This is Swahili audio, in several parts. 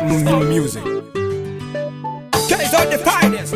New music. Guys are the finest.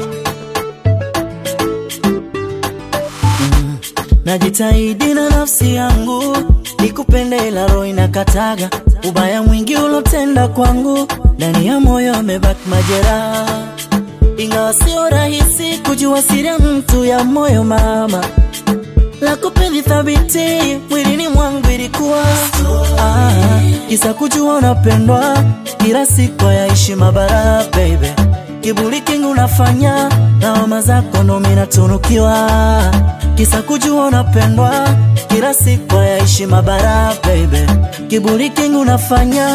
Najitahidi na nafsi yangu nikupende, ila roho inakataga. Ubaya mwingi ulotenda kwangu, ndani ya moyo amebaki majeraha, ingawa sio rahisi kujua siri ya mtu ya moyo mama la kupendi thabiti mwilini mwangu ilikuwa ah, kisa kujua unapendwa kila siku yaishi mabara baby kiburi kingi unafanya lawama zako ndo mimi natunukiwa kisa kujua unapendwa kila siku yaishi mabara baby kiburi kingi unafanya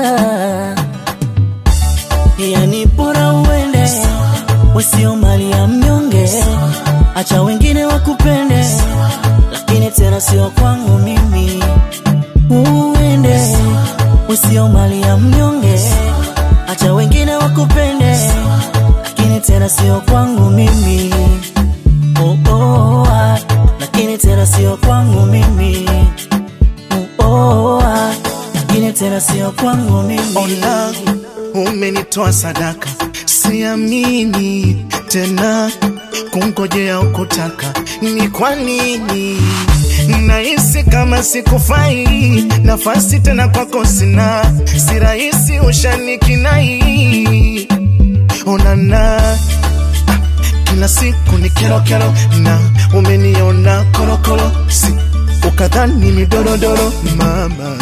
yani bora uende wesio mali ya mnyonge acha wengine wakupende lakini tena sio kwangu mimi uende usio mali ya mnyonge acha wengine wakupende lakini tena sio kwangu mimi oh, oh, ah, lakini tena sio kwangu mimi oh, oh, ah, lakini tena sio kwangu mimi Ona, umenitoa sadaka, siamini tena kungojea ukutaka. Ni kwa nini nahisi kama sikufai? Nafasi tena kwako sina, si rahisi ushanikinai. Onana ah, kila siku ni kero kero, na umeniona korokoro, si ukadhani ni dorodoro mama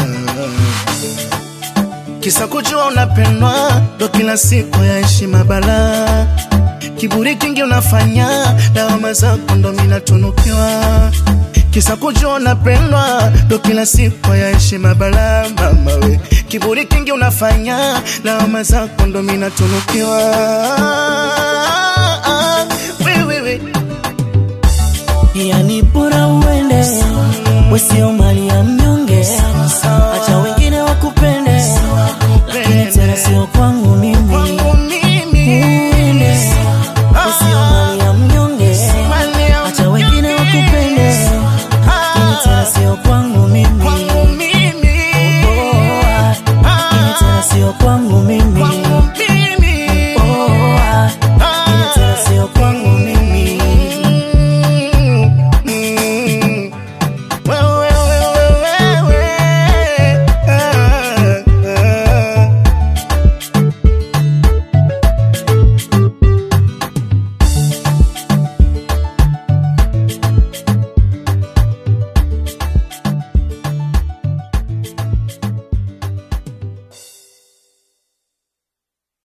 kisa kujua unapendwa ndo kila siku yaishi mabala kiburi kingi unafanya lawama zako ndo minatunukiwa kisa kujua unapendwa ndo kila siku yaishi mabala mama we kiburi kingi unafanya lawama zako ndo minatunukiwa we, we, we. yani bora uende wesio mali ya mnyonge